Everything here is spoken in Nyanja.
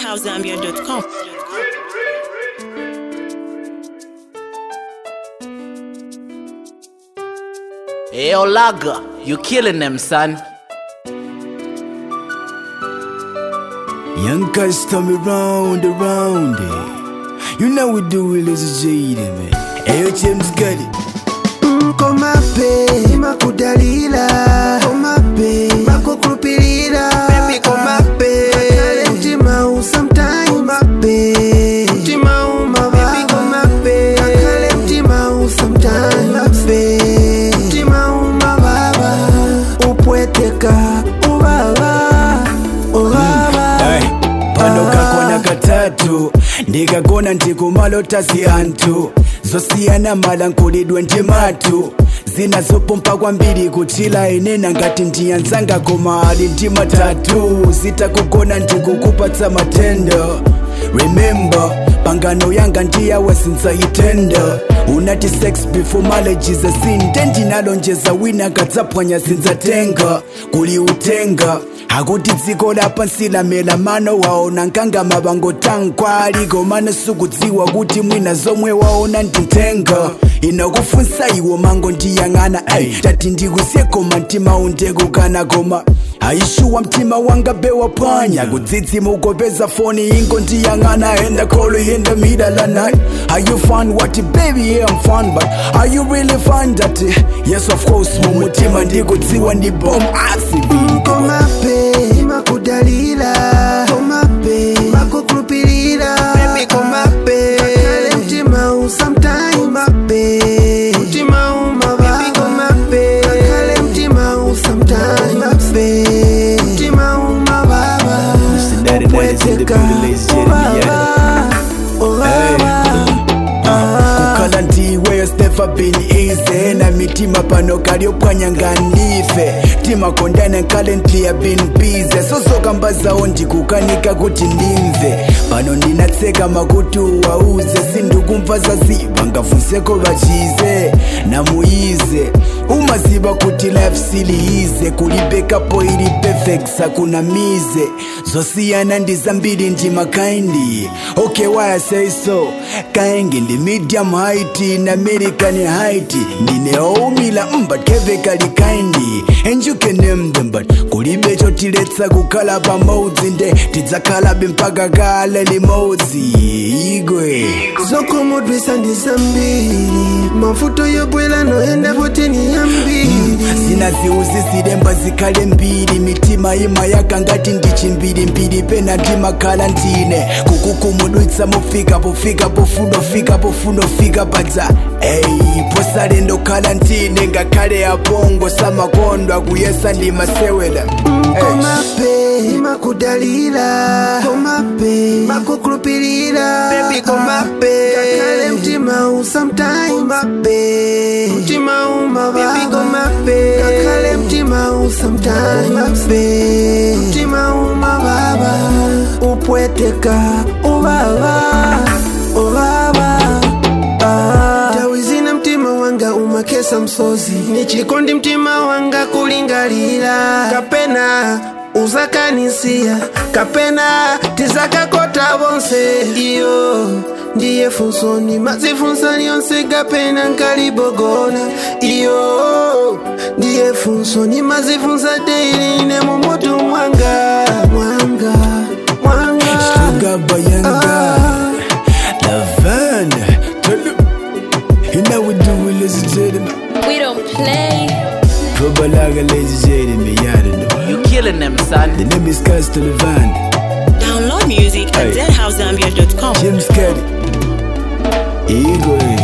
deadhousezambia.com. Hey, Olaga, you killing them, son. Young guys tell me round around it. You know we do it as a jaded man. Hey, James got it. komape makudalila komape makukrupilila baby komape kakale mtima u sometime komape mtima uma baby komape kakale mtima u sometime komape mtima uma baba upweteka ubaba ubaba Hey, pano kakona katatu ndikakona ndikumalotasi anthu zosiyana mala nkulidwe ndimatu zinazopompa kwambiri kuchila inena ngati ndiyanzanga koma ali ndi matatu zitakugona ndikukupatsa matendo remember pangano yanga ndiyawe sinzayitenda unati sex before marriage is a sin tendinalonjeza wina katsapwanya sinzatenga kuli utenga akuti dziko lapansi lamela mano waona nkangama vangotankwali komano sukudziwa kuti mwina zomwe waona nditenga inokufunsa iwo mango ndiyang'ana ey tati ndikusiyekoma mtima undekukana koma aishuwa mtima wanga bewa panya kudzidzima ukopeza foni ingo ndiyang'ana enda kolo yenda midala night are you fun what baby yeah i'm fun but are you really fun that yes of course mumutima ndikudziwa ndi bom accident komape makudalila komape makukrupilila baby komape kakale mtima u sometime komape mtima uma baby komape kakale mtima u sometime komape mtima uma baba Daddy, daddy's in the upweteka building, ladies and gentlemen, yeah. ubaba ubaba kukhala ndiwe has never been easy na mitima pano kalyopwanya ngandife timakondana currently have been busy sozokambazawo ndikukanika kuti ndimve pano ndinatseka makutu wauze sindikumva zaziva ngafunseko vachize namuize umaziva kuti life siliize kulibekapo ili perfect sakuna mize zosiyana ndi zambiri ndi makaindi okay why I say so kaenge ndi medium height na american height ndine oumila but kevekali kaindi and you can name them but kulibe chotiletsa kukhala pamodzi nde tidzakhalabe mpaka kale limodzi igwe zokomodwisa ndi zambiri mavuto yobwela noyenda futi ni yambiri zinaziuzi zilemba zikhale mbiri mitima ima yakangati ndichimbirimbiri pena ndimakhala ndine kukukumudwitsa mufika pofika pofunofika pofunofika padza eyi posale ndokhala ndine ngakhale apongo samakondwa kuyesa ndimasewera komape makudalila komape makukrupilila baby komape kakale mtima u sometime komape mtima uma baby komape kakale mtima u sometime komape mtima uma baba upweteka ubaba ubaba Ah. tawizina mtima wanga umakesa msozi nichikondi mtima wanga kulingalira kapena uzakanisiya kapena tizakakota bonse iyo ndiye funsoni mazifunsa lyonse kapena nkalibogona iyo ndiye funsoni mazifunsa deiline mumutu mwanga mwanga mwanga Sugar Bayanga Laverne Tell them You know we do it ladies and gentlemen We don't play. Probalaga ladies and gentlemen You already know You killing them, son. The name is Castle Levan Download music at Hey. deadhousezambia.com. James Caddy Igwe